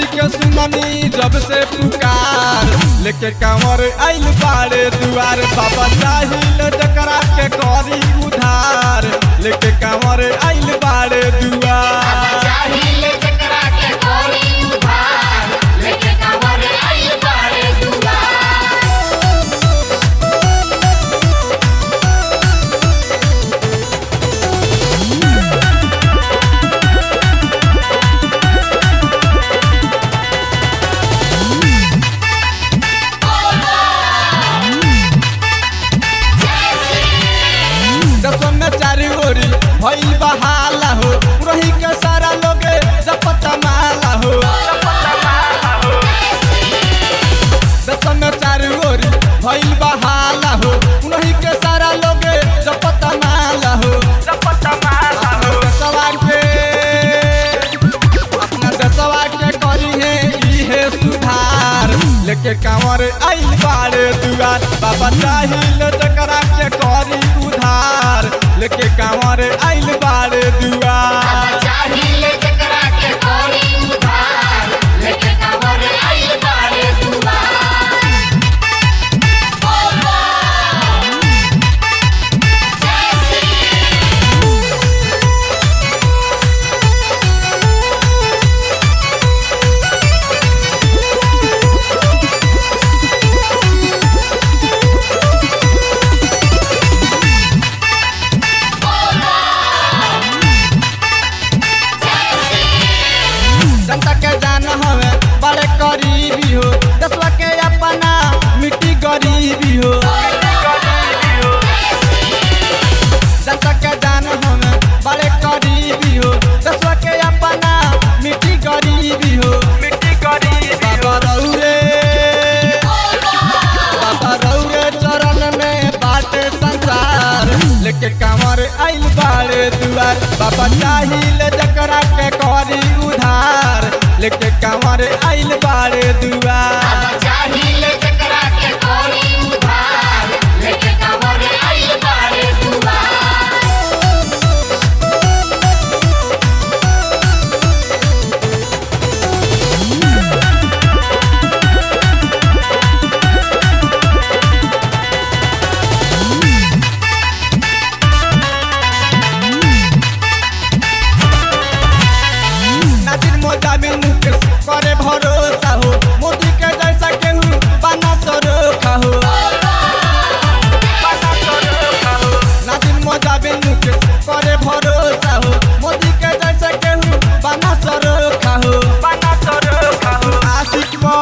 के सुननी जब से पुकार लेके कांवर आइल बाड़े दुआर बाबा चाहिल जकरा के करी उधार लेके कांवर आइल बाड़े दुआर चाहिए चकरा के कोरी उधार लेके कांवर आइल बाड़े दुआर दसों में चारी ओरी भइल बहाला हो पुरही के सारा लोगे जपता माला हो दसों में चारी ओरी भइल बहाला हो पुरही के सारा लोगे जपता माला हो अपना दसवा के अपना दसवा के करी है इहे सुधार लेके कांवर आइल बाड़े दुआर बाबा चाहिल जकरा के करी उधार लेके कांवर आइल बाड़े दुआर चाहिए चकरा के कोरी उधार लेके कांवर आइल बाड़े दुआर जनता के जान हवे बड़े करीबी हो दसवा के अपना मिट्टी गरीबी हो जनता के जान हवे बड़े करीबी हो दसवा के अपना मिट्टी गरीबी हो मिट्टी गरीबी बाबा रौरे बाबा रौरे चरण में बाटे संसार लेके कांवर आइल बाड़े दुआर बाबा चाहिल जकरा के करी उधार लेके कांवर आइल बाड़े दुआर चाहिए चकरा के कोरी उधार लेके कांवर आइल बाड़े दुआर नाजिर मोजा में मुकेश करे भरोसा हो मोदी के जैसा केहू बना सरोखा हो नाजिर मोजा में मुकेश करे भरोसा हो मोदी के जैसा केहू बना सरोखा हो बना सरोखा हो आशिक मो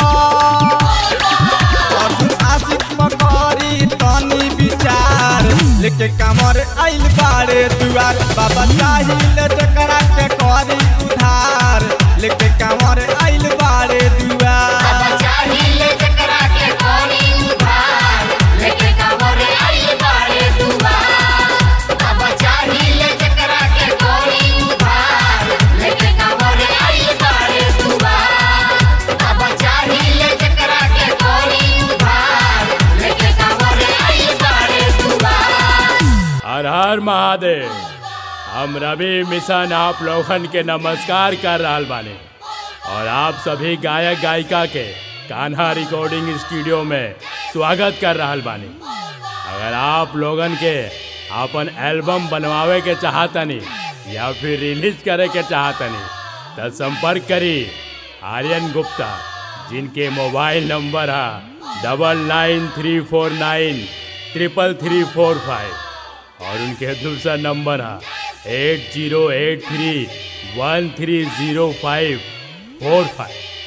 अर्जुन आशिक मो करी तनी विचार लेके कामर आइल बाड़े दुआर बाबा चाहिल जकरा के करी उधार लेके कामर आइल बाड़े दुआर चाहिए चकरा के कोरी उधार लेके कांवर आइल बाड़े दुआर अब चाहिए चकरा के कोरी उधार लेके कांवर आइल बाड़े दुआर अब चाहिए चकरा के कोरी उधार लेके कांवर आइल बाड़े दुआर हर हर महादेव हम रवि मिशन आप लोगन के नमस्कार कर रहल बानी और आप सभी गायक गायिका के कान्हा रिकॉर्डिंग स्टूडियो में स्वागत कर रहल बानी अगर आप लोगन के अपन एल्बम बनवावे के चाहतनी या फिर रिलीज करे के चाहतनी तो संपर्क करी आर्यन गुप्ता जिनके मोबाइल नंबर है double nine three four nine triple three four five और उनके दूसरा नंबर है eight zero eight three one three zero five four five